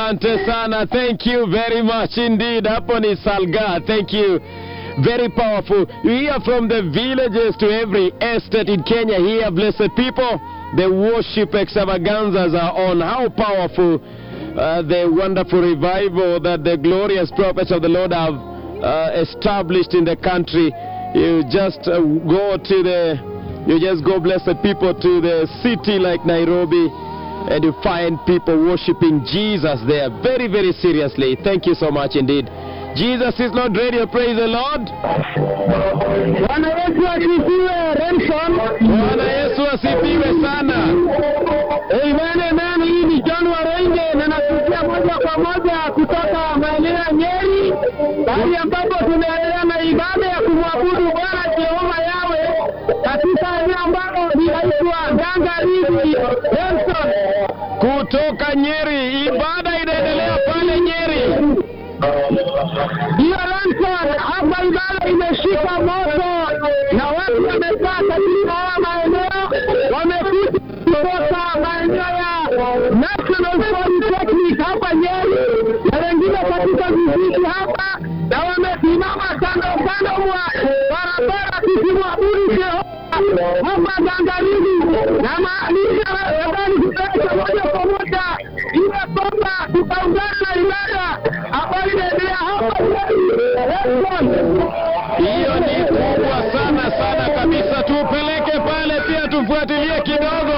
Asante sana. Thank you very much indeed. Hapo ni Salga. Thank you. Very powerful. You hear from the villages to every estate in Kenya here, blessed people. The worship extravaganzas are on. How powerful uh, the wonderful revival that the glorious prophets of the Lord have uh, established in the country. You just uh, go to the, you just go, blessed people, to the city like Nairobi and you find people worshiping Jesus there very, very seriously. Thank you so much indeed. Jesus is Lord Radio. Praise the Lord. Bwana Yesu asifiwe, Remson. Bwana Yesu asifiwe sana. Amen, amen. Hii ni John Warenge na nakuja moja kwa moja kutoka maeneo ya Nyeri, mahali ambapo tunaendelea na ibada ya kumwabudu Bwana Jehova Yawe katika eneo ambalo linaitwa Gangarizi. Remson, Kutoka Nyeri, ibada inaendelea pale Nyeri. hiyo Remson, hapa ibada imeshika moto na watu wamekaa katika haya maeneo, wamekuja kutoka maeneo ya National Polytechnic hapa Nyeri na wengine katika vijiji hapa, na wamesimama kando kando mwa barabara tukimwabudu Jehova hapa Gangarizi, na maanisha habari kupeleka moja kwa moja ile kwamba tutaungana na ibada ambayo inaendelea hapa Nyeri. Hiyo ni kubwa sana sana kabisa. Tupeleke pale pia tufuatilie kidogo.